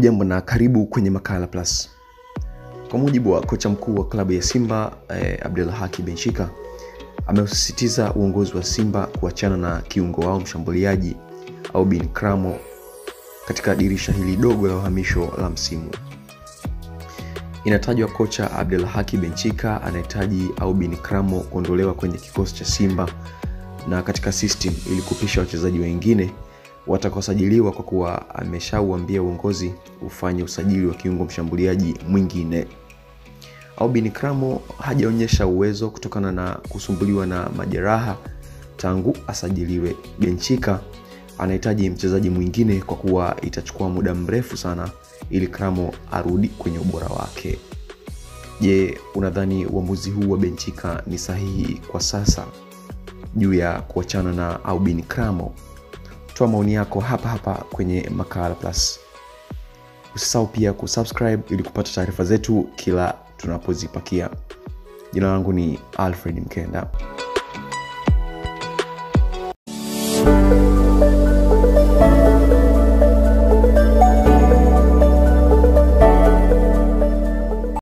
hujambo na karibu kwenye makala plus kwa mujibu wa kocha mkuu wa klabu ya simba eh, abdullah haki benshika ameusisitiza uongozi wa simba kuachana na kiungo wao mshambuliaji au bin kramo katika dirisha hili dogo la uhamisho la msimu inatajwa kocha abdul haki benchika anahitaji au bin kramo kuondolewa kwenye kikosi cha simba na katika system ili kupisha wachezaji wengine watakaosajiliwa kwa kuwa ameshauambia uongozi ufanye usajili wa kiungo mshambuliaji mwingine albin kramo hajaonyesha uwezo kutokana na kusumbuliwa na majeraha tangu asajiliwe benchika anahitaji mchezaji mwingine kwa kuwa itachukua muda mrefu sana ili kramo arudi kwenye ubora wake je unadhani uamuzi huu wa benchika ni sahihi kwa sasa juu ya kuachana na albin kramo toa maoni yako hapa hapa kwenye makala plus usisahau pia kusubscribe ili kupata taarifa zetu kila tunapozipakia jina langu ni alfred mkenda